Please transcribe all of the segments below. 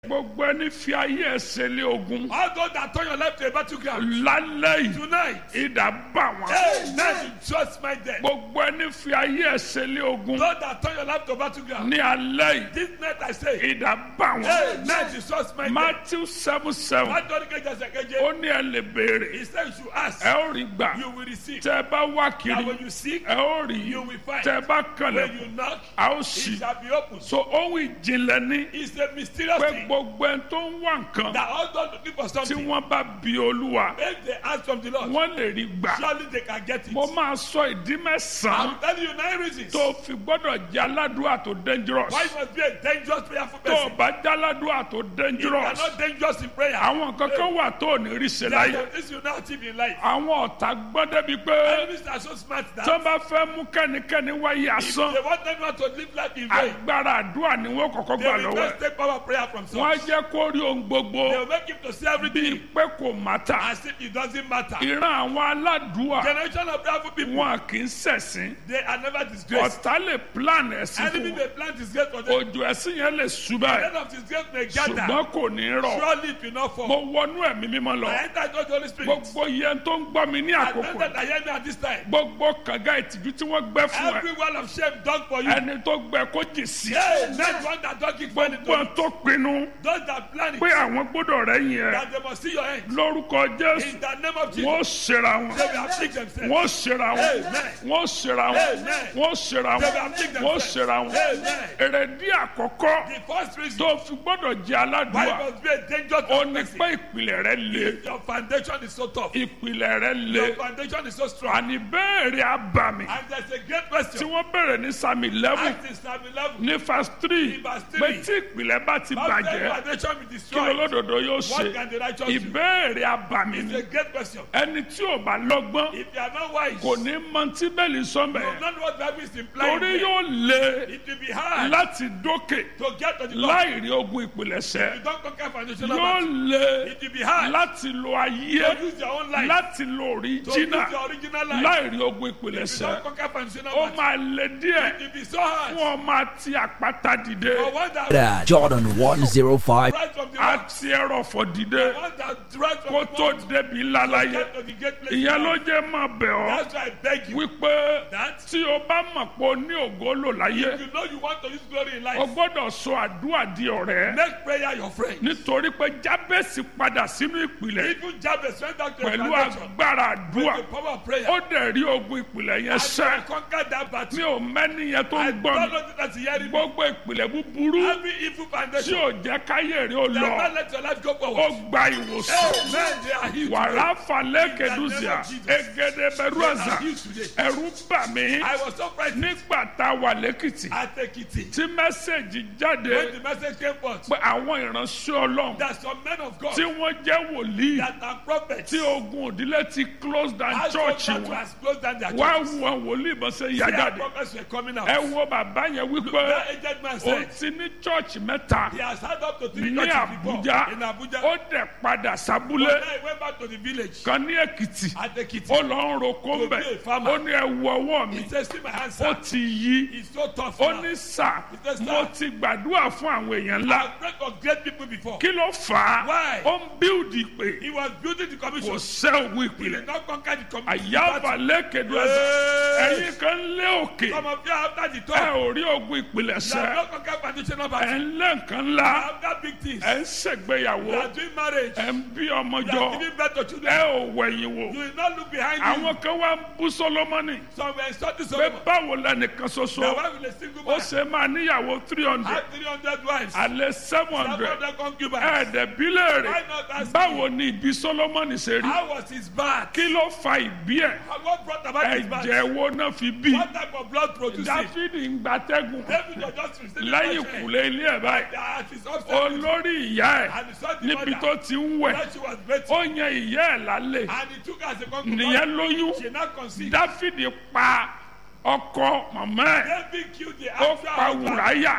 gbogbo ẹni fi ayé ẹsẹ̀ lé ogun All those that turn your life to a battleground. lálẹ́ yìí Tonight, idà bá wọn. hey, now you just my death. gbogbo ẹni fi ayé ẹsẹ̀ lé ogun Those that turn your life to a battleground. ní alẹ́ yìí This night I say, idà bá hey, wọn. now you just my death. matthew seven seven That don't get just a ó KJ. ní ẹ lè béèrè He said you should ask, ẹ ó rí gbà you will receive. tẹ ẹ bá wá And kiri when you seek, ẹ ó rí you will find. tẹ ẹ bá When kànlẹ̀ you knock, a ó it sì. shall be opened. so ohun ìjìnlẹ̀ ní It's a mysterious pé thing gbogbo ẹni tó ń wá nǹkan that all those looking for tí something, wọ́n bá bi olúwa if they ask from the Lord, wọ́n lè rí gbà. surely they can get it. mo máa sọ ìdí mẹ́sàn-án I'm telling you nine reasons tó fi gbọ́dọ̀ jẹ́ aládùúrà tó dangerous why you must be a dangerous prayerful tó o person. bá jẹ́ aládùúrà tó You dangerous are not dangerous in prayer. àwọn kankan wà tó ò ní rí ṣe láyé There are things you now achieve in life. àwọn ọ̀tá gbọ́n débi pé Enemies are so smart that tó bá fẹ́ mú kẹ́nikẹ́ni wáyé asán they want anyone to live life in vain. agbára àdúrà ni wọ́n kọ́kọ́ They gbà will lọ́wọ́ just ẹ̀ take power prayer from wọ́n á some. jẹ́ kó rí ohun gbogbo They will make him to see bíi everything pé kò mátà as if it doesn't matter. ìran àwọn aládùúà Generation of prayerful people, wọn kì í ṣẹ̀sìn they are never disgraced. ọ̀tá lè plan ẹ̀sìn Enemy fún may plant disgrace for them. òjò ẹ̀sìn yẹn lè ṣubá The ẹ̀ end of disgrace may gather. ṣùgbọ́n kò ní rọ̀ Surely it will not mo fall. wọnú ẹ̀mí mímọ́ lọ I enter into the Holy Spirit. gbogbo yẹn tó ń gbọ́ mi ní I àkókò enter that hear me at this time. gbogbo kànga ìtìjú tí wọ́n gbẹ́ fún ẹ Every wall of shame done for you. ẹni tó gbẹ kó jì sí Hey, not one that don't keep money gbogbo to tó pinnu Those that plan pé it, àwọn gbọ́dọ̀ rẹ̀ yẹn ẹ that they must see your end. lórúkọ jésù In the name of Jesus, wọ́n ṣera wọn they will afflict themselves. wọ́n ṣera wọn Amen. wọ́n ṣera wọn Amen. wọ́n ṣera They wọn will afflict wọ́n themselves. ṣera wọn Amen. èrèdí àkọ́kọ́ The first reason tó fi gbọ́dọ̀ jẹ́ why aládùúgbà you must be a dangerous ó ní person. pé ìpìlẹ̀ rẹ̀ le Your foundation is so tough. ìpìlẹ̀ rẹ̀ le Your foundation is so strong. àní bẹ́ẹ̀rẹ̀ abàmì And there's a great tí question. wọ́n bẹ̀rẹ̀ ní sami eleven Act in Psalm 11. ní verse three Ní verse pé three. tí ìpìlẹ̀ bá ti How can bàjẹ́ foundation be kí destroyed? lolódodo yóò What ṣe can the righteous do? ìbéèrè abàmì It's ni a great question. ẹni tí ò bá lọ́gbọ́n If you are not wise, kò ní mọ tí bẹ́ẹ̀lì you sọ́mbẹ̀ will not know what Bible is implying. torí there. yóò le It will be hard láti dókè to get to the top. láì rí ogun ìpìlẹ̀ṣẹ̀ You don't conquer foundational yóò battle. le It will be hard láti lo ayé to use your own life. láti lo To use òríjínà your original life. láì rí ogun If you ìpìlẹ̀ṣẹ̀ don't conquer foundational ó battle. máa le díẹ̀ It will be so hard. fún ọmọ àti àpáta dìde For one that That Jordan 105. rise from the rock. àti ẹrọ̀fọ̀ dìde One that rise from kó the tó mount. débi lálàyé Get to the great place. ìyẹn ló jẹ́ máa bẹ̀ ọ́ That's why I beg you. wípé That tí o bá mọ̀ pé o ní ògo lò láyé you know you want to use glory in o life. gbọ́dọ̀ sọ àdúrà di ọ̀rẹ́ Make prayer your friend. nítorí pé jábẹ́sì padà sínú ìpìlẹ̀ Even Jabez went back to the pẹ̀lú foundation. agbára àdúrà The power of prayer. ó dẹ̀ rí ogun ìpìlẹ̀ yẹn And sẹ́ you conquer that battle. mi ò mẹ́ni yẹn tó I ń don't gbọ́ mi know that you hear me. gbogbo ìpìlẹ̀ búburú Every evil tí foundation. ò jẹ́ káyé rí o lọ Never let your life go ó forward. gba ìwòsàn Amen. They are healed. wàrà today. falẹ̀ kẹdùsíà egede bẹ̀rù They àzà are healed today. ẹ̀rù bà mí I was so frightened nígbà tá a wà lẹ́kìtì at Ekiti. tí mẹ́sẹ̀gì jáde When the message came forth, pé àwọn ìránṣẹ́ ọlọ́run that some men of God tí wọ́n jẹ́ wòlíì that are prophets tí ogun òdílé ti close down has church come back to wọn has closed down their wá churches. wọn wòlíì bọ́n ṣe yá Their jáde prophets were coming out. ẹ wo bàbá yẹn wípé That aged man ó said ti ní church mẹ́ta he has had up to three ní churches before Àbújá in Abuja. ó dẹ̀ padà But sábúlé now he went back to the village kan ní Èkìtì at Ekiti. ó lọ ń roko ń To bẹ̀ be a farmer. ó ní ẹ wo ọwọ́ mi He says, see my hands, ó sir. ti yí It's so tough ó now. ní sà He says, mo "Sir." ti gbàdúrà fún àwọn èèyàn ńlá I've prayed for great people before. kí ló fà á Why? ó ń bíldì pé He was building the kò commission. sẹ́ òun He ìpìlẹ̀ did not conquer the commission. àyàbà lẹ́kẹ̀dù ẹ̀sẹ̀ ẹ̀yin kan lé òkè Some of you after the ẹ talk, ò rí ogun ìpìlẹ̀ you have sẹ́ not conquered foundational ẹ̀ battle. ń lé nǹkan ńlá After big things, ẹ̀ ń ṣègbéyàwó you are doing marriage, ẹ̀ ń bí ọmọ you jọ are giving birth to ẹ children. ò wẹ̀yìn wò You will not look behind you. àwọn kan wá ń bú Sólómọ́nì Some were insulting pé Solomon. báwo lẹnìkan The ṣoṣo wife with a single ó man ṣe máa níyàwó three hundred had 300 wives. alẹ́ seven Some hundred of them concubines. ẹ̀ẹ́dẹ̀bílẹ̀ Why rẹ̀ not ask báwo me? ni ìbí Sólómọ́nì ṣe rí How was his birth? kí ló fa ìbí ẹ̀ What brought about his birth? ẹ̀jẹ̀ wo náà fi bí What type of blood produced it? Dáfídì ń gbatẹ́gùn David was just receiving lẹ́yìn fresh air. kùlé ilé ẹ̀ báyìí That is upset. olórí ìyá ẹ̀ And he saw the níbi mother. tó ti ń wẹ̀ That she was better. ó yan ìyá ẹ̀ lálẹ́ And he took her as a concubine. nìyẹn lóyún She now conceived. Dáfídì pa ọkọ màmá ẹ̀ David killed the ó actual pa husband. Wùráyà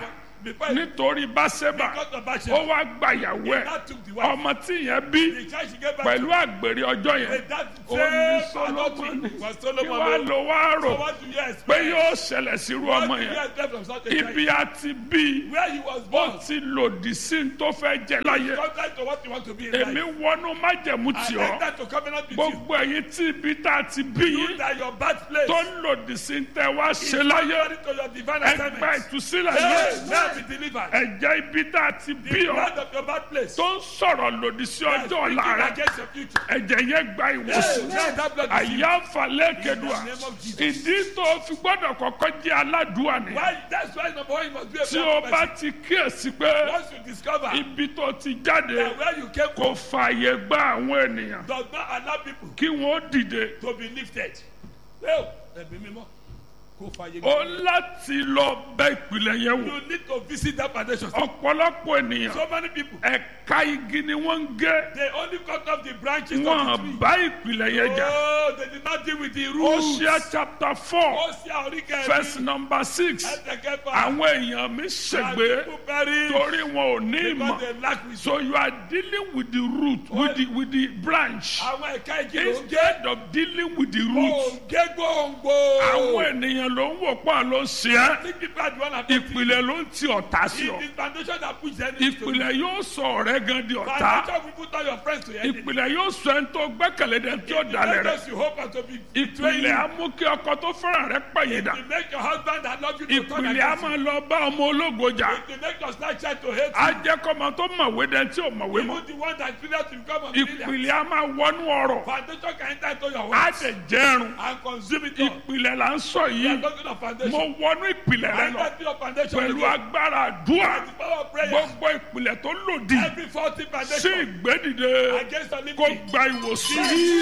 before he nítorí báṣẹ́bà because of ó Bathsheba. wá gbayàwó He ẹ̀ now took the wife. ọmọ tí yẹn bí The child she gave back pẹ̀lú to àgbèrè ọjọ́ yẹn with that ó ní same Sólómọ́nì adultery was kí Solomon. wàá o. lọ wá So rò what do you pé expect? yóò ṣẹlẹ̀ sírú What ọmọ do you yẹn expect from such a ibi child? a ti bí Where he was ó born. ti lòdì sí ní tó fẹ́ jẹ láyé Contrary to what you want to be in èmi life. wọnú májẹ̀mú I tì ọ́ enter to covenant with you. gbogbo ẹ̀yin tí ibi tá a ti bí You yín that your birthplace tó ń lòdì sí ní tẹ́ wá is ṣe láyé contrary to your divine ẹgbẹ́ assignment. ìtúsílẹ̀ Hey, yìí now be delivered. ẹ̀jẹ̀ ibi tá a ti bí The ọ́ blood of your birthplace. tó ń sọ̀rọ̀ lòdì sí Yes, ọjọ́ ọ̀la speaking rẹ̀ against your future. ẹ̀jẹ̀ yẹn gba Hey, ìwòsàn now that blood is healed. àyà falẹ̀ kedua In the name of Jesus. ìdí tó fi gbọ́dọ̀ kọ́kọ́ jẹ́ aládùúwà ni Why? That's why number one, you must be a tí o proper bá person. ti kíyèsí pé Once you discover ibi tó ti jáde that where you came kò from fààyè gba àwọn ènìyàn does not allow people kí wọ́n dìde to be lifted. Well, ẹ̀mí mímọ́ kò fàyè ó gbà. láti lọ bẹ ìpìlẹ̀ yẹn wò You need to visit that foundation. ọ̀pọ̀lọpọ̀ ènìyàn So many people, ẹ̀ka igi ni wọ́n ń gé they only cut off the branches of the wọn tree. bá ìpìlẹ̀ yẹn jà Oh, they did not deal with the roots. Hosea chapter four Ó ṣe àríkẹ́ verse number six ẹ̀ẹ́dẹ̀kẹ́fà. àwọn èèyàn mi ṣègbè People perish torí wọn ò ní because ìmọ̀ they lack wisdom. so you are dealing with the root with the with the branch Àwọn ẹ̀ka igi ló ń gé. instead of dealing with the root Òǹgé gbòǹgbò. àwọn ènìyàn ló ń wò pọ̀ ló ń ṣe é Think people are the one affected. ìpìlẹ̀ ló ń ti ọ̀tá sí ọ It is foundation that puts the enemy to you. ìpìlẹ̀ yóò sọ ọ̀rẹ́ gan di ọ̀tá Foundation will put all your friends to enemy. ìpìlẹ̀ yóò sọ ẹni tó gbẹ́kẹ̀lé dẹ̀ tí ó dalẹ̀ rẹ̀ Let us you hope and to be betray ìpìlẹ̀ á you. mú kí ọkọ tó fẹ́ràn rẹ̀ pẹ̀yìndà To make your husband that love you to turn ìpìlẹ̀ á against you. máa lọ bá ọmọ ológo jà To make your slight child to hate á you. jẹ́ kọ́mọ tó mọ̀wé dẹ̀ tí ò mọ̀wé mọ́ Even the one that failed to become a millionaire. ìpìlẹ̀ á máa wọnú ọ̀rọ̀ Foundation can enter into your á words dẹ̀ jẹ́rùn and consume it all. ìpìlẹ̀ là ń sọ We are yìí talking of mo foundation. wọnú ìpìlẹ̀ rẹ lọ Enter into your foundation pẹ̀lú again. agbára àdúrà By the power of prayer. gbogbo ìpìlẹ̀ tó lòdì Every faulty sí foundation ìgbédìde against the kó living. gba ìwòsàn